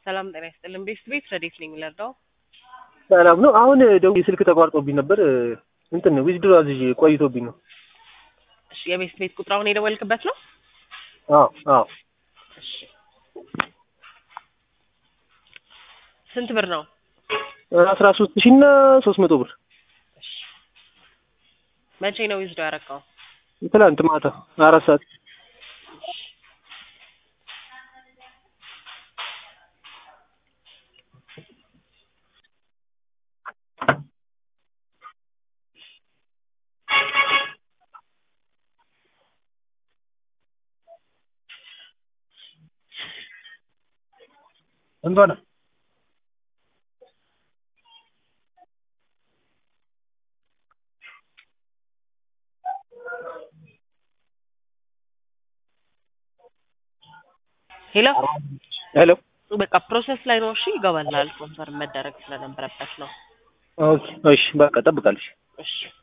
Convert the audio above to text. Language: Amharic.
ሰላም ጤና ይስጥልን። ቤት ቤት ረዴት ነኝ የሚለርዳው ሰላም ነው። አሁን ደውዬ ስልክ ተቋርጦብኝ ነበር። እንትን ዊዝድሮ አዝዤ ቆይቶብኝ ነው። እሺ፣ የቤት ቤት ቁጥር አሁን የደወልክበት ነው? አዎ አዎ። እሺ፣ ስንት ብር ነው? አስራ ሶስት ሺህ እና ሶስት መቶ ብር እሺ፣ መቼ ነው ዊዝዶ ያረካው? ትላንት ማታ አራት ሰዓት እንቷ ነው ሄሎ፣ ሄሎ። በቃ ፕሮሰስ ላይ ነው። እሺ፣ ይገባላል። ኮንፈርም መደረግ ስለነበረበት ነው። ኦኬ እሺ፣ በቃ ጠብቃለሽ። እሺ